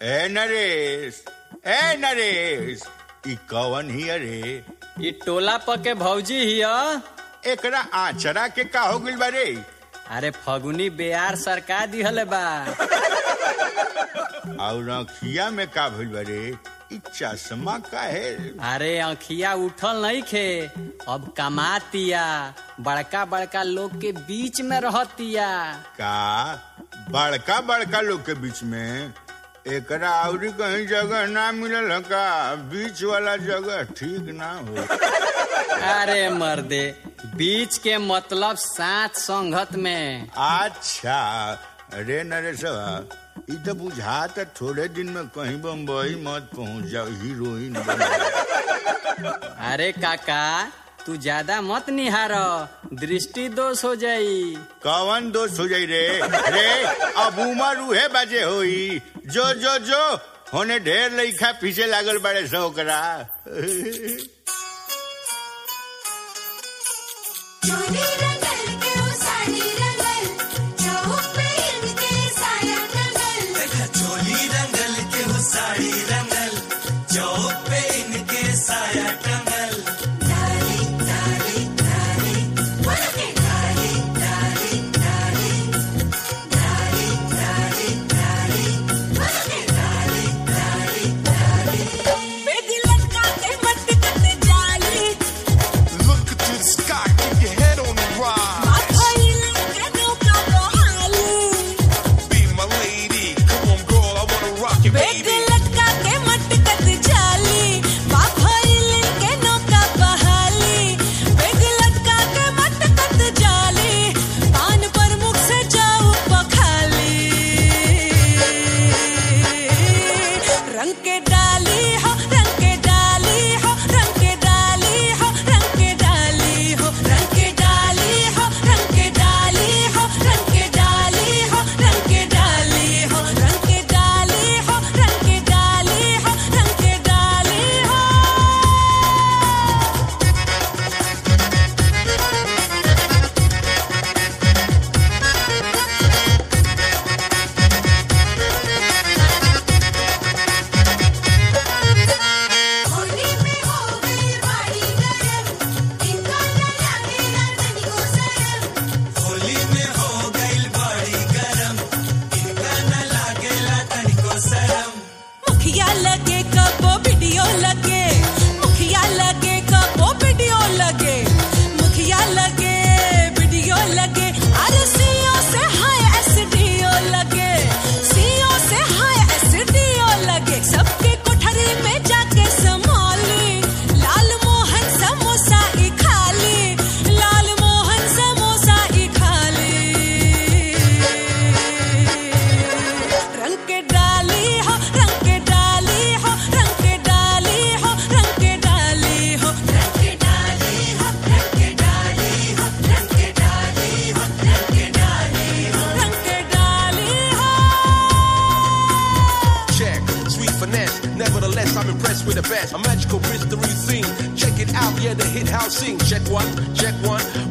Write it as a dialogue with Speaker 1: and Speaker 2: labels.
Speaker 1: ए नरेश ए नरेश ई कवन ही अरे
Speaker 2: ई टोला पके भौजी हिय
Speaker 1: एकरा आचरा के का हो गइल बारे
Speaker 2: अरे फगुनी बेयार सरका दिहले बा
Speaker 1: और अखिया में का भइल बारे ई चश्मा का है
Speaker 2: अरे अंखिया उठल नहीं खे अब कमातिया बड़का बड़का लोग के बीच में रहतिया
Speaker 1: का बड़का बड़का लोग के बीच में एकरा आउरी कहीं जगह ना मिलल ह का बीच वाला जगह ठीक ना हो
Speaker 2: अरे मर्दे बीच के मतलब साथ संगत में
Speaker 1: अच्छा अरे नरेशवा ई तो बुझात थोड़े दिन में कहीं बम्बई मत पहुंच जाओ हीरोइन बन जाओ।
Speaker 2: अरे काका तू ज्यादा मत निहार दृष्टि दोष हो जाई
Speaker 1: कवन दोस्त हो जाई रे रे अब उमर उहे बजे होई जो जो जो होने ढेर लइका पीछे लागल बड़े सो ओकरा
Speaker 3: चोली रंगल के ओ साड़ी रंगल चौक पे इनके साया रंगल
Speaker 4: देखा चोली रंगल के हो साड़ी रंगल चौक पे इनके साया टंगल
Speaker 3: डाली डाली डाली बोल के डाली डाली डाली डाली डाली डाली बोल के डाली डाली डाली बेदी लटका के मत कट जाली
Speaker 5: Look to the sky, keep your head on the rise.
Speaker 3: माथाइल के नौका बहाली
Speaker 5: Be my lady, come on, girl, I wanna rock you,
Speaker 3: beg
Speaker 5: baby.
Speaker 3: लटका के मटकत जाली बाफाइल के नौका बहाली बेग लटका के मटकत जाली पान पर मुख से जाऊ पखाली रंग के डाली हो रंग के डाली हो रंग के डाली हो रंग के डाली हो रंग के डाली हो रंग के डाली हो रंग के डाली हो रंग के डाली हो रंग के डाली हो रंग के डाली हो रंग के डाली हो होली में हो गई बाड़ी गरम इनका न लगेला तनिको शरम
Speaker 4: होली में हो गइल बड़ी गरम इनका न लागेला तनिको शरम
Speaker 3: मुखिया लगे कबो वीडियो लगे मुखिया लगे कबो वीडियो लगे मुखिया लगे वीडियो लगे अरे सीओ से हाय एसडीओ लगे सीओ से हाय एसडीओ लगे सबके कोठरी में जाके संभाली लाल मोहन समोसा ई खाली लाल मोहन समोसा ई खाली रंग के डाली हो रंग के डाली हो रंग के डाली हो रंग के डाली हो रंग के डाली हो रंग के डाली हो रंग के डाली हो रंग के डाली हो रंग के डाली हो
Speaker 5: Check, sweet finesse. Nevertheless, I'm impressed with the best. A magical mystery scene. Check it out, yeah, the hit house sing. Check one, check one.